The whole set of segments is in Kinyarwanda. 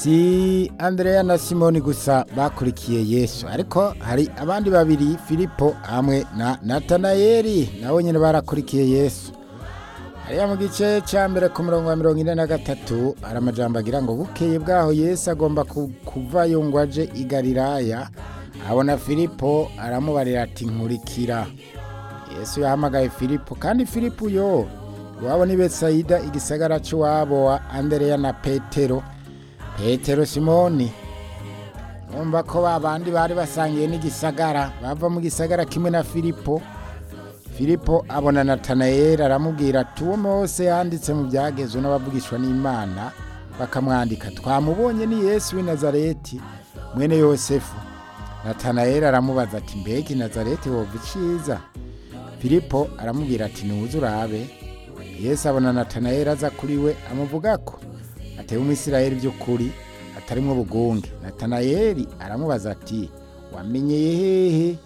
si andrea na simoni gusa bakurikiye yesu ariko hari abandi babiri filipo hamwe na natanayeli nabo nyine barakurikiye yesu hariya mu gice cya mbere ku murongo wa mirongo ine na gatatu hari amajambo agira ngo bukeye bwaho yesu agomba ku- kuvayo ngo aje i galilaya abona filipo aramubarira ati nkurikira yesu yahamagaye filipo kandi filipo yo iwabo ni betsaida igisagara cy'iwabo wa andereya na petero petero simoni numva ko ba bandi bari basangiye n'igisagara bava mu gisagara kimwe na filipo filipo abona natanayeli aramubwira ati uwo mose yanditse mu byagezwe n'abavugishwa n'imana bakamwandika twamubonye ni yesu w'i nazareti mwene yosefu natanayeli aramubaza ati mbega i nazareti wova iciza filipo aramubwira ati ntuze urabe yesu abona natanayeli aza kuri we amuvuga ko ateye umwisirayeli by'ukuri atarimo bugunge natanayeli aramubaza ati wamenyeye hehe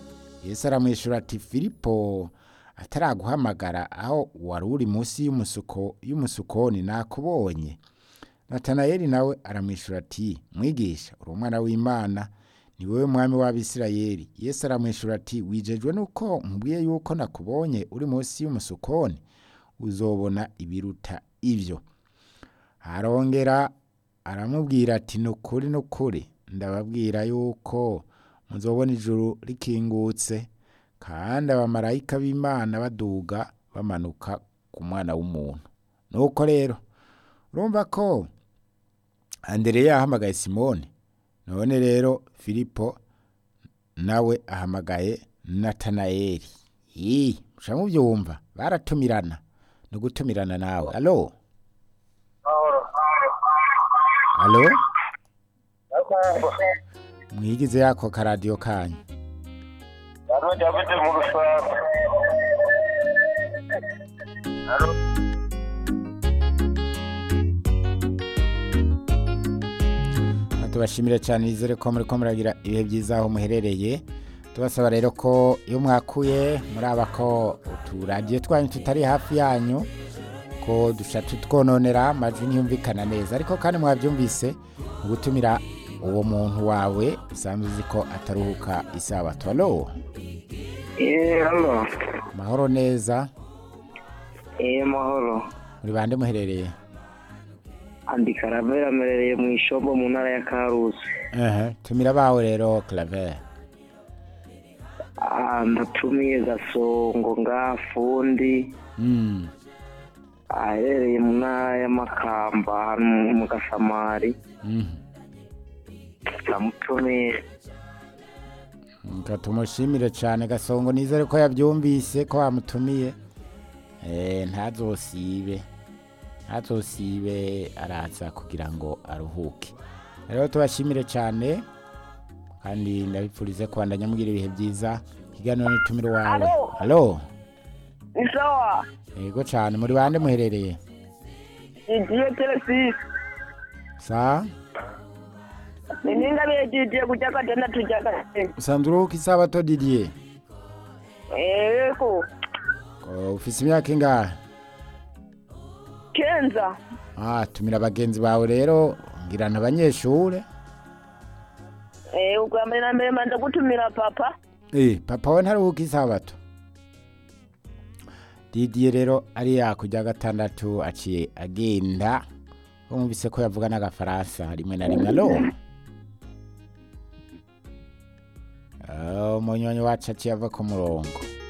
yesu aramwishyura ati filipo ataraguhamagara aho wari uri munsi y'umusuko- y'umusukoni nakubonye natanayeli nawe aramwishyura ati mwigisha uri umwana w'imana ni wowe mwami w'abisirayeli yesu aramwishyura ati wijejwe nuko nkubwiye yuko nakubonye uri munsi y'umusukoni uzobona ibiruta ibyo arongera aramubwira ati ni ukuri ni ukuri ndababwira yuko muzobona ijuru rikingutse kandi abamarayika b'imana baduga bamanuka ku mwana w'umuntu nuko rero urumva ko andereya yahamagaye simoni none rero filipo nawe ahamagaye natanayeli yii musha mubyumva baratumirana ni ugutumirana nawe alo alo ndakumva mwigize yako karadiyo kanyu hano david mu rusaku Hano, tubashimire cyane nizere ko muri ko muragira ibihe byiza aho muherereye tubasaba rero ko iyo mwakuye muraba ko uturadiyo twanyu tutari hafi yanyu ko duca tutwononera amajwi ntiyumvikana neza ariko kandi mwabyumvise mu gutumira uwo muntu wawe usanzwe uzi ko ataruhuka isabato alo Eh, hano. mahoro neza Eh, mahoro. muri bande muherereye Andi Karavera amerereye mu ishombo mu ntara ya Karusi. Ehe, tumira bawe rero claver Ah, ndatumiye Gasongo nga fundi Mm, aherereye mu ntara ya Makamba hano mu Gasamari. mhm. Ndamutumiye. Reka tumushimire cyane gasongo nizere ko yabyumvise ko wamutumiye Eh, ntazosibe ntazosibe araza kugira ngo aruhuke rero tubashimire cyane kandi ndabipfurize kubandanya mugira ibihe byiza ikiganiro n'itumire wawe halo ni sawa yego cyane muri bande muherereye jijiye telesisi sa nininga bejijiye kuja katenda tuja katenda usanzwe uruhuka isabato didiye eko Oh, ufise imyaka ingahe kenza ah tumira bagenzi bawe rero ngirana abanyeshure Eh, ukambere na mbere manza kutumira papa Eh, papa we ntaruhuka isabato didiye rero ari yakujya gatandatu aciye agenda wumvise ko yavuga n'agafaransa rimwe na rimwe alo umunyonyi wacu aciye ava ku murongo